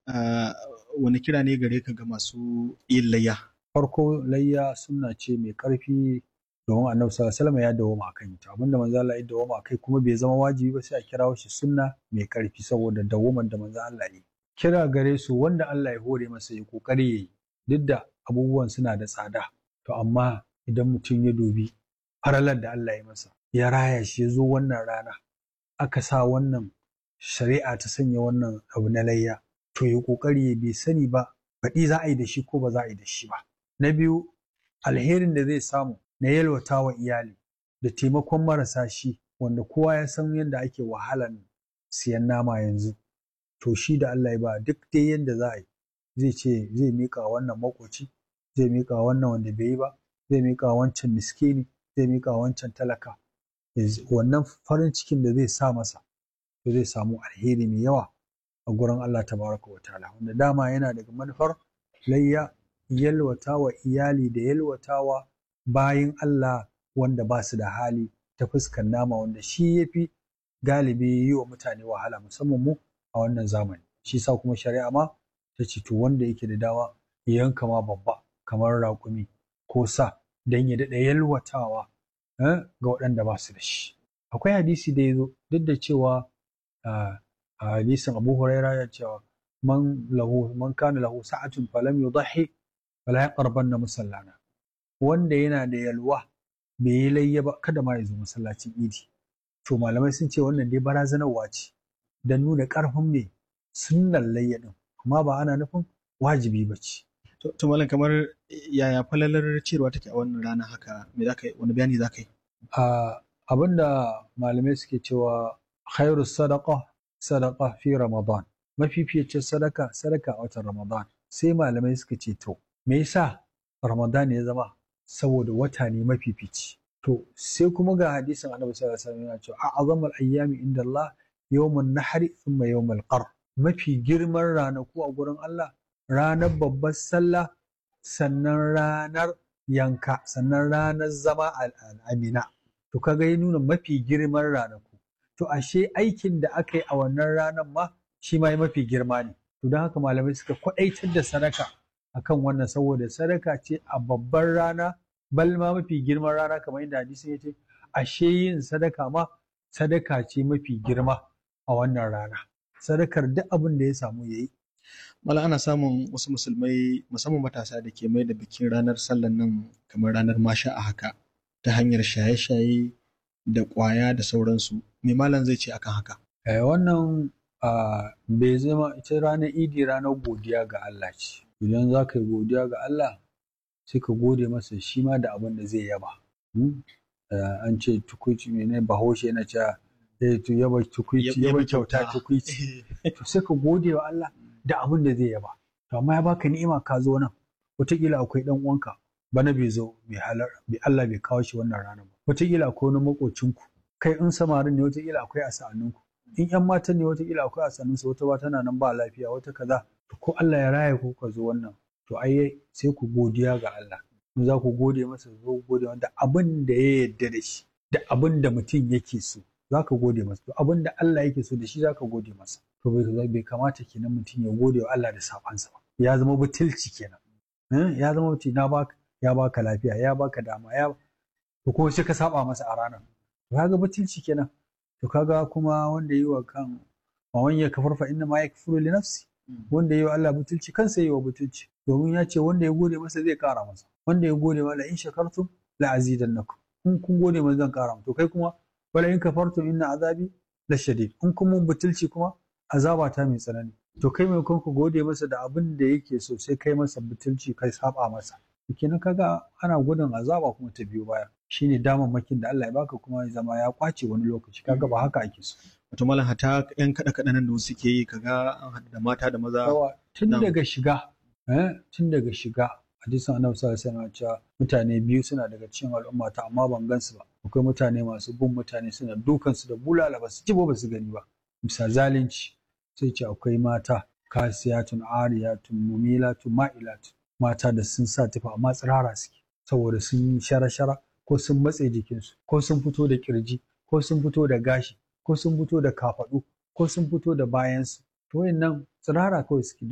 wani kira ne gare ka ga masu yin layya? Farko layya sunna ce mai ƙarfi domin annabi sallallahu alaihi wasallam ya dawoma akan ita abinda manzo Allah ya dawoma akai kuma bai zama wajibi ba sai a kirawo shi sunna mai ƙarfi saboda dawoman da manzo Allah ya kira gare su wanda Allah ya hore masa ya kokari yayi duk da abubuwan suna da tsada to amma idan mutum ya dubi faralar da Allah ya masa ya raya shi ya zo wannan rana aka sa wannan shari'a ta sanya wannan abu na layya to ya kokari ya bai sani ba baɗi za a yi da shi ko ba za a yi da shi ba na biyu alherin da zai samu na yalwata wa iyali da taimakon marasa shi wanda kowa ya san yadda ake wahalan siyan nama yanzu to shi da Allah ya ba duk dai yadda za a yi zai ce zai miƙa wannan makoci zai miƙa wannan wanda bai yi ba zai miƙa wancan miskini zai miƙa wancan talaka wannan farin cikin da zai sa masa to zai samu alheri mai yawa a gurin Allah tabaraka wa ta'ala wanda dama yana daga manufar layya yalwata wa iyali da yalwata wa bayin Allah wanda ba su da hali ta fuskar nama wanda shi ya fi galibi yi wa mutane wahala musamman mu a wannan zamani shi sa kuma shari'a ma ta ce to wanda yake da dama ya yanka ma babba kamar raƙumi ko sa don ya daɗa yalwatawa ga waɗanda ba su da shi akwai hadisi da ya zo duk da cewa a hadisin abu huraira ya cewa man lahu man kana lahu sa'atun falam yudhi fala yaqrabanna musallana wanda yana da yalwa bai yi layya ba kada ma ya zo masallacin idi to malamai sun ce wannan dai barazanarwa ce don nuna ƙarfin mai sunnan layya din amma ba ana nufin wajibi ba ce to malam kamar yaya falalar cewa take a wannan rana haka me zaka wani bayani zaka yi abinda malamai suke cewa khairu sadaqa sadaqa fi ramadan mafificin sadaka sadaka a watan ramadan sai malamai suka ce to me yasa ramadan ya zama saboda wata ne mafifici to sai kuma ga hadisin annabi sallallahu alaihi wasallam yana cewa a'azamul ayyami inda Allah yawmun nahri thumma yawmul qar mafi girman ranaku a gurin Allah ranar babbar sallah sannan ranar yanka sannan ranar zama al'amina to kaga ya nuna mafi girman ranaku to ashe aikin da aka yi a wannan ranar ma shi ma mafi girma ne to don haka malamai suka kwaɗaitar da sadaka akan wannan saboda sadaka ce a babbar rana bal ma mafi girman rana kamar yadda hadisin ya ce ashe yin sadaka ma sadaka ce mafi girma a wannan rana sadakar duk abin da ya samu ya yi Mala ana samun wasu musulmai musamman matasa da ke mai da bikin ranar sallan nan kamar ranar masha a haka ta hanyar shaye-shaye da ƙwaya da sauransu. Me malam zai ce akan haka? Eh, wannan bai zama ita ranar idi ranar godiya ga Allah ce. Idan za ka yi godiya ga Allah sai ka gode masa shi ma da abin da zai yaba. An ce tukuici mene bahaushe yana cewa eh to yaba tukuici yaba kyauta tukuici. To sai ka gode wa Allah da abin da zai yaba. To amma ya baka ni'ima ka zo nan. Wataƙila akwai ɗan uwanka bana bai zo bai halar bai Allah bai kawo shi wannan ranar ba. Wataƙila akwai wani makocinku kai in samarin ne wataƙila akwai a sa'anninku. In ƴan matan ne wataƙila akwai a sa'annunsu wata ba tana nan ba lafiya wata kaza. To ko Allah ya raya ku ka zo wannan to ai sai ku godiya ga Allah. In za ku gode masa zo gode wanda abin da ya yarda da shi da abin da mutum yake so za ka gode masa to abin da Allah yake so da shi za ka gode masa. To bai kamata kenan mutum ya gode wa Allah da sabansa ba. Ya zama butulci kenan. Ya zama mutum na baka ya baka lafiya ya baka dama ya to kuma sai ka saba masa a ranar. To kaga butulci kenan. To kaga kuma wanda yi wa kan wa man ya kafar fa inna ma yakfuru li nafsi. Wanda yi wa Allah butulci kansa yi wa butulci. Domin ya ce wanda ya gode masa zai kara masa. Wanda ya gode masa in shakartum la azidannakum. In kun gode masa zan kara to kai kuma wala in kafartum inna azabi la shadid. In kun mun butulci kuma azaba ta mai tsanani. To kai mai ku gode masa da abin da yake so sai kai masa butulci kai saba masa. kenan kaga ana gudun azaba kuma ta biyo baya shine damammakin da Allah ya baka kuma ya zama ya kwace wani lokaci kaga ba haka ake so wato malam hata yan kada kada nan da suke yi kaga an haɗu da mata da maza tun daga shiga eh tun daga shiga hadisin annabi sallallahu alaihi wasallam cewa mutane biyu suna daga cikin al'umma ta amma ban gansu ba akwai mutane masu bin mutane suna dukan su da bulala ba su ji ba su gani ba bisa zalunci sai ce akwai mata kasiyatun ariyatun mumilatun ma'ilatun mata da sun sa tufa amma tsirara suke saboda sun yi shara-shara ko sun matse jikinsu ko sun fito da kirji ko sun fito da gashi ko sun fito da kafaɗu ko sun fito da bayansu to wayannan tsirara kawai suke